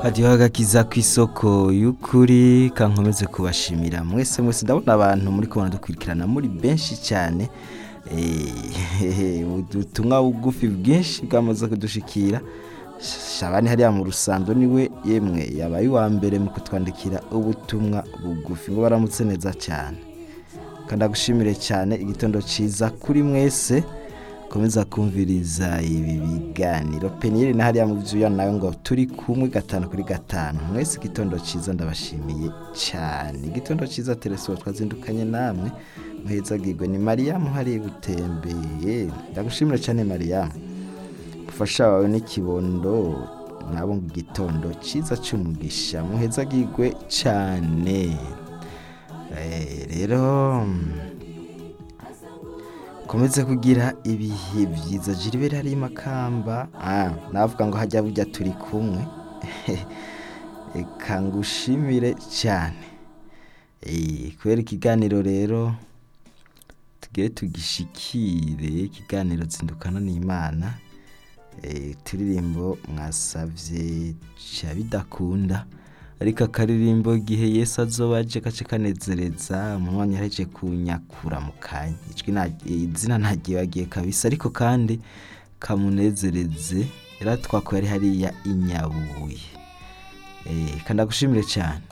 hajyaho agakiza ku isoko y'ukuri kankomeze kubashimira mwese mwese ndabona abantu muri kubona dukurikirana muri benshi cyane ubutumwa bugufi bwinshi bwamaze kudushikira shabani hariya mu rusando niwe yemwe yabaye uwa mbere mu kutwandikira ubutumwa bugufi ngo baramutse neza cyane kandi agushimire cyane igitondo cyiza kuri mwese komeza kumviriza ibi biganiro peniyeri na hariya mu byuya nawe ngo turi kumwe gatanu kuri gatanu mwese igitondo cyiza ndabashimiye cyane igitondo cyiza tereso twazindukanye namwe muheza bwigwe ni mariyamu hariya gutembeye ndagushimira cyane mariyamu umufasha wawe n'ikibondo nabo ngo igitondo cyiza cy'umugisha muheza bwigwe cyane rero komeze kugira ibihe byiza jiribere hari makamba navuga ngo hajya bujya turi kumwe reka ngushimire cyane kubera ikiganiro rero tugiye tugishikire ikiganiro zindukana n'imana uturirimbo mwasabye cya bidakunda ariko akaririmbo igihe Yesu azoba aje gace kanezereza umwanya yaje kunyakura mu kanya izina ntagiye wagiye kabisa ariko kandi kamunezereze yaratwakuye ari hariya inyabuye kandi agushimire cyane